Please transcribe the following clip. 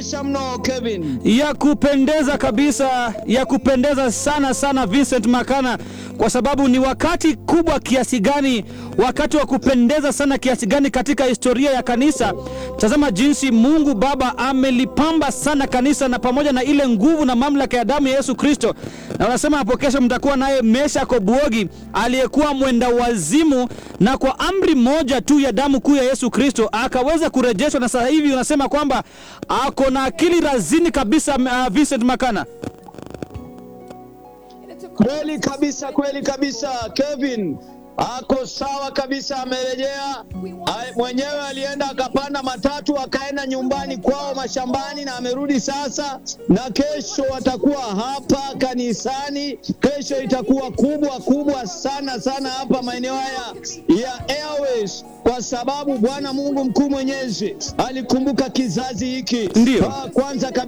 kupendezesha mno Kevin. ya kupendeza kabisa, ya kupendeza sana sana, Vincent Makana, kwa sababu ni wakati kubwa kiasi gani, wakati wa kupendeza sana kiasi gani katika historia ya kanisa. Tazama jinsi Mungu Baba amelipamba sana kanisa, na pamoja na ile nguvu na mamlaka ya damu ya Yesu Kristo. Na wanasema hapo kesho mtakuwa naye Mesha Kobuogi aliyekuwa mwenda wazimu, na kwa amri moja tu ya damu kuu ya Yesu Kristo akaweza kurejeshwa, na sasa hivi unasema kwamba ako na akili razini kabisa. Uh, Vincent Makana. Kweli kabisa, kweli kabisa. Kevin ako sawa kabisa, amerejea. Ai- Mwenyewe alienda akapanda matatu akaenda nyumbani kwao mashambani, na amerudi sasa, na kesho watakuwa hapa kanisani. Kesho itakuwa kubwa kubwa sana sana hapa maeneo haya ya Airways, kwa sababu Bwana Mungu mkuu mwenyezi alikumbuka kizazi hiki. Ndiyo. Ah, Kwanza kabisa